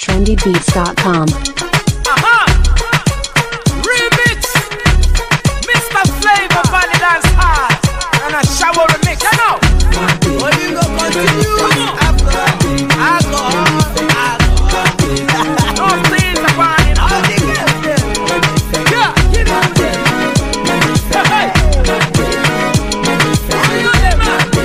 trendybeats.com. Aha! Remix! Mr. Flavor Valley Dance Hard! And a shower remix, you know? What you gonna continue? After alcohol, alcohol. No things are burning all the Yeah, give it to them. Hey, hey. You them,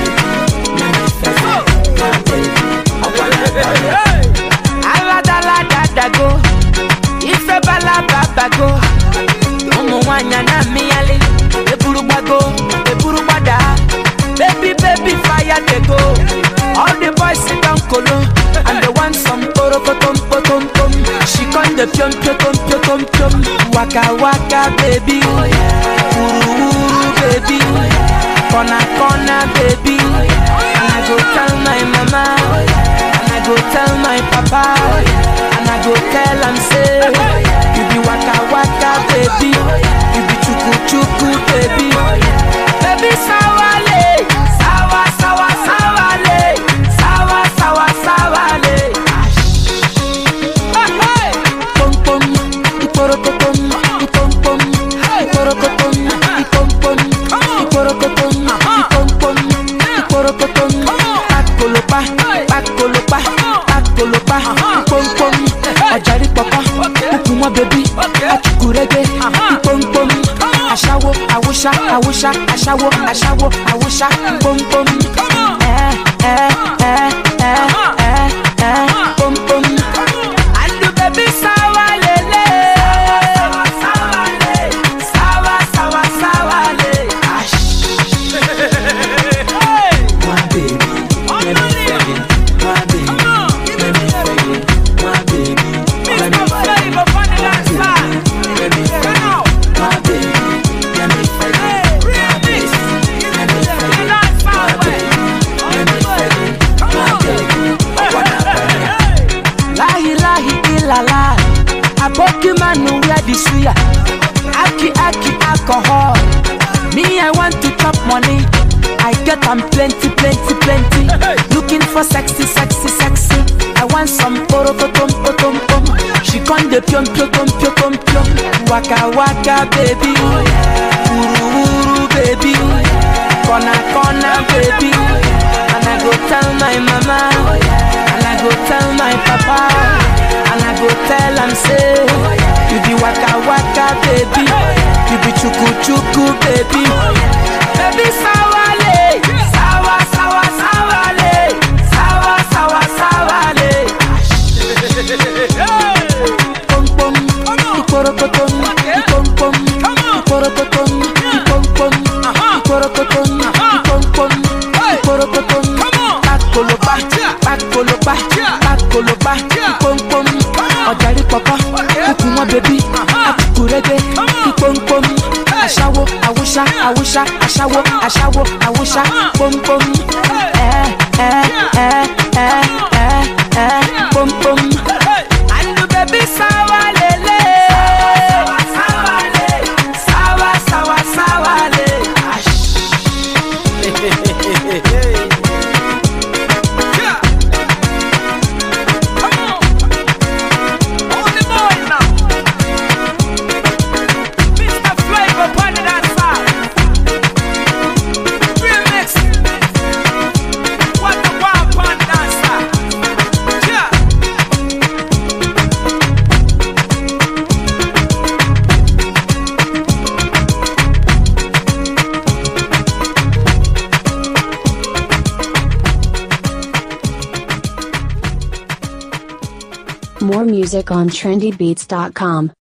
man. So. Hey. aladaladago ife balababago ụmụ nwanyị na-amịghalị eburu gbago eburu gbada baby baby fire dey go all the boys sit down kolo and they want some porokotom potom pom she come dey piom piotom piotom piom waka waka baby wuru wuru baby corner corner baby and i go tell my mama and i go tell my papa and i go tell am say you be waka waka baby you be chuku chuku baby baby sawale sawa sawa sawale sawa sawa sawale. Hey, hey. Pom pom, iporokotom, ipom pom, iporokotom, ipom pom, iporokotom, ipom pom, iporokotom. Pakolopa, pakolopa, pakolopa, ipom pom. Ọ̀jàrí pọ̀pọ̀, kúkú mọ́ bèbí, achukurege, ipom pom. Aṣáwo, àwòṣá, àwòṣá, aṣáwo, aṣáwo, àwòṣá, pom pom. Ẹ ẹ ẹ ẹ ẹ ẹ pom pom. And the baby sawa lele. Sawa sawa le. Sawa sawa sawa le. Hey. My baby, let me feel it. My baby, let me feel it. My baby, let me Mr. feel it. Flavor Vanilla Side. Let me feel it. My baby, let me feel Hey, it. My remix. baby, let me feel it. Dance My my way. baby, let me feel it. My baby, I wanna feel it. Lahi lahi ilala Aboki manu wear the suya Aki aki alcohol Me I want to chop money I get am plenty plenty plenty Looking for sexy sexy sexy I want some poro potom potom pom She con de piom piom piom piom piom Waka waka baby Uru uru baby Kona kona baby And I go tell my mama And I go tell my papa And I go tell am say You be waka waka baby You be chuku chuku baby Baby sawale Sawa sawa sawale Sawa sawa sawale Pom pom Ikorokotom Ipom pom Ikorokotom Ipom pom Ikorokotom Ipom pom Ikorokotom Pakolopa Pakolopa Pakolopa Ipom pom Ọ̀jàrí pọ̀pọ̀ Kúkú wọn bèbí Akukurege Ipom pom Aṣáwo Awúṣá Awúṣá Aṣáwo Aṣáwo Awúṣá Pom pom Ẹ ẹ ẹ ẹ ẹ ẹ Pom pom. And the baby sawa lele. Sawa sawa le. Sawa sawa sawa le. Yeah. Come on. Only boy now. Mr. Flavor Bunny Dancer. Remix. What the wild pun dancer. Yeah. More music on trendybeats.com.